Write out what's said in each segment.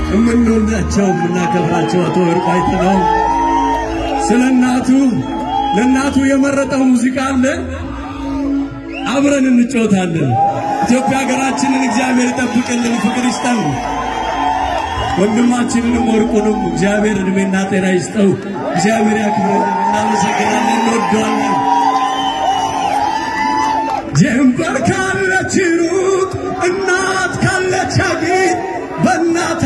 የምንወዳቸው የምናከብራቸው አቶ ወርቁ አይተነው ስለ እናቱ ለእናቱ የመረጠው ሙዚቃ አለ። አብረን እንጫወታለን። ኢትዮጵያ ሀገራችንን እግዚአብሔር ይጠብቅልን፣ ፍቅር ይስጠን። ወንድማችንንም ወርቁንም እግዚአብሔር እድሜና ጤና ይስጠው። እግዚአብሔር ያክብረልን። እናመሰግናለን፣ እንወደዋለን። ጀንበር ካለች ሩቅ እናት ካለች አጊጥ በእናት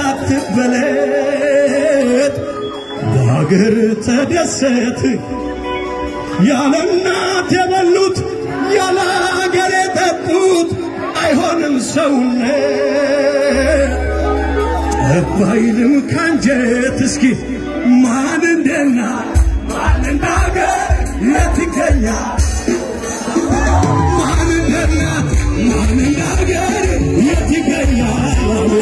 አትበለጥ፣ በሀገር ተደሰት። ያለ እናት የበሉት ያለ ሀገር የጠጡት አይሆንም ሰውነት ጠባይልም ካንጀት እስኪ ማን እንደና ማን እንደ ሀገር የት ይገኛል? ማን እንደ እናት ማን እንደ ሀገር የት ይገኛል?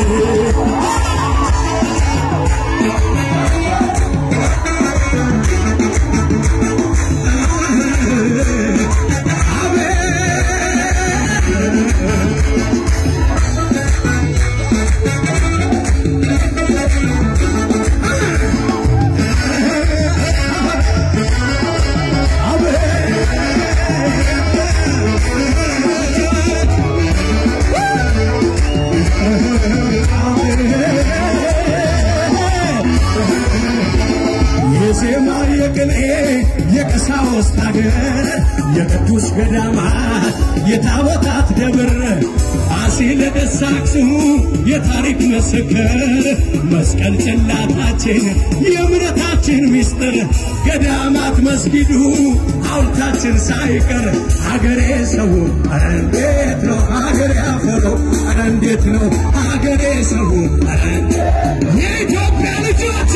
የዜማ የቅኔ የቀሳውስት አገር የቅዱስ ገዳማት የታቦታት ደብር ፋሲለደስ አክሱም የታሪክ ምስክር መስቀል ጽላታችን የእምነታችን ምስጢር ገዳማት መስጊዱ ሐውልታችን ሳይቀር ሀገሬ ሰው ኧረ እንዴት ነው ሀገሬ አፈሮ ኧረ እንዴት ነው ሀገሬ ሰው ኧረ የኢትዮጵያ ልጆች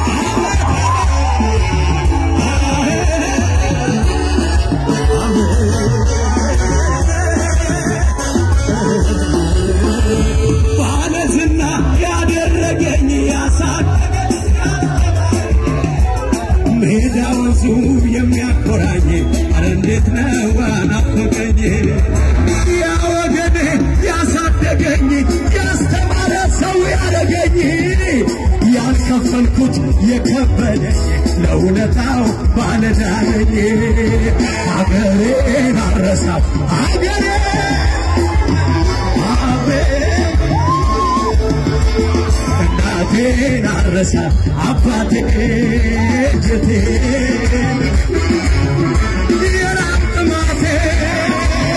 ባለዝና ያደረገኝ ያሳደገኝ ሜዳ ወንዙ የሚያኮራኝ አረ እንዴት ነው ናፈቀኝ ያ ወገኔ ያሳደገኝ ያስተማረ ሰው ያደገኝ ያልከፈልኩት የከበደኝ ለውለታው ባለዳነኝ ሀገሬን አረሳው ሀገሬ አቤት እናቴን አረሳ አባቴ ጀቴ የራብ ጥማቴን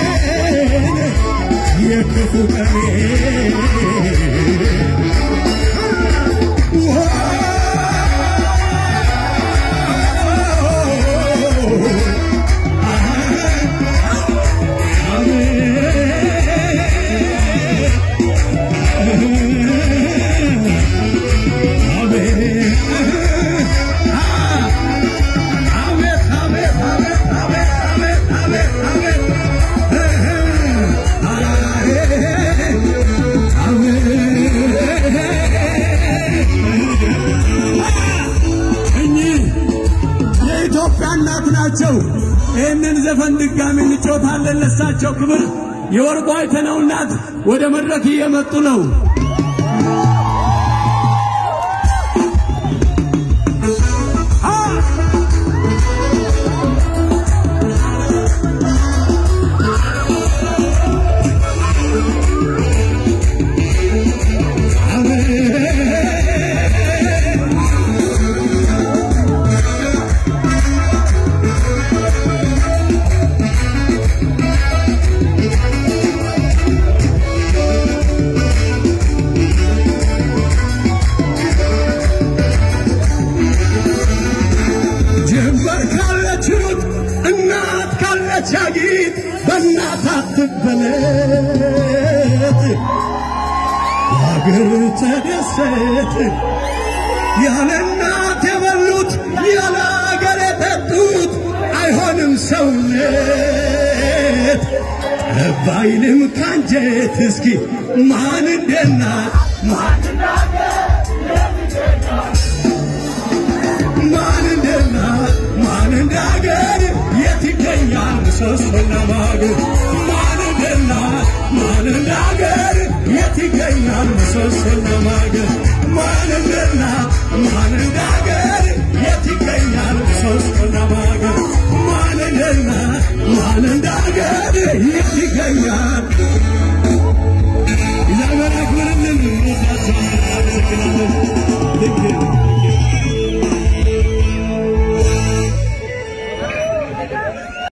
የክፉ ቀኔ እኚህ የኢትዮጵያ እናት ናቸው። ይህንን ዘፈን ድጋሚ እንጮታለን ለሳቸው ክብር። የወርቁ አይተነው እናት ወደ መድረክ እየመጡ ነው። ጀንበር ካለች ሩጥ እናት ካለች አጊጥ በእናት አትበለጥ ሀገር ተደሰት ያለ እናት የበሉት ያለ ሀገር የጠጡት አይሆንም ሰውነት ጠባይልም ካንጀት እስኪ ማን እንደና ማን ማን እንደና ማን እንደ ሀገር የት ይገኛል ምሰሶና ማገር ማን እንደና ማን እንደ ሀገር የት ይገኛል ይገኛል ምሰሶና ማገር ማንንና ማን እንደ ሀገር የት ይገኛል ምሰሶና ማገር ማንንና ማን እንደ ሀገር የት ይገኛል እግዚአብሔር ያክብርልን። እንወዳቸዋለን። አመሰግናለን። ልክ